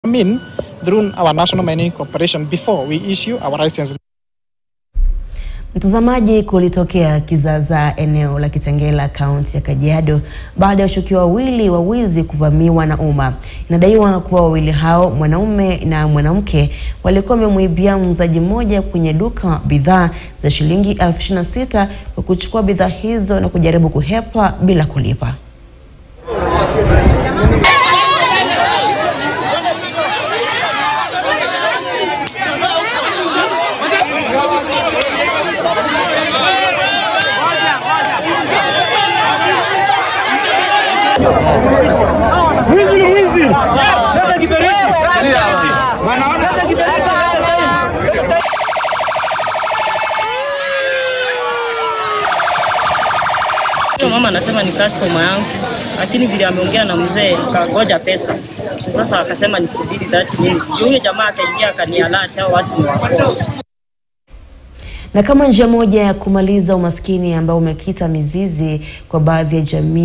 in through our National Mining Corporation before we issue our license. Mtazamaji, kulitokea kizaazaa eneo la Kitengela kaunti ya Kajiado baada ya washukiwa wawili wa wizi kuvamiwa na umma. Inadaiwa kuwa wawili hao, mwanaume na mwanamke, walikuwa wamemwibia muuzaji mmoja kwenye duka bidhaa za shilingi elfu ishirini na sita kwa kuchukua bidhaa hizo na kujaribu kuhepa bila kulipa. Wizi ni wizi. Leta kiberiti. Wanaona leta kiberiti. Huyo mama anasema ni customer yangu, lakini vile ameongea na mzee kangoja pesa. Sasa akasema nisubiri 30 minutes. Ndio huyo jamaa akaingia akanialert hao watu ni wako. Na kama njia moja ya kumaliza umaskini ambao umekita mizizi kwa baadhi ya jamii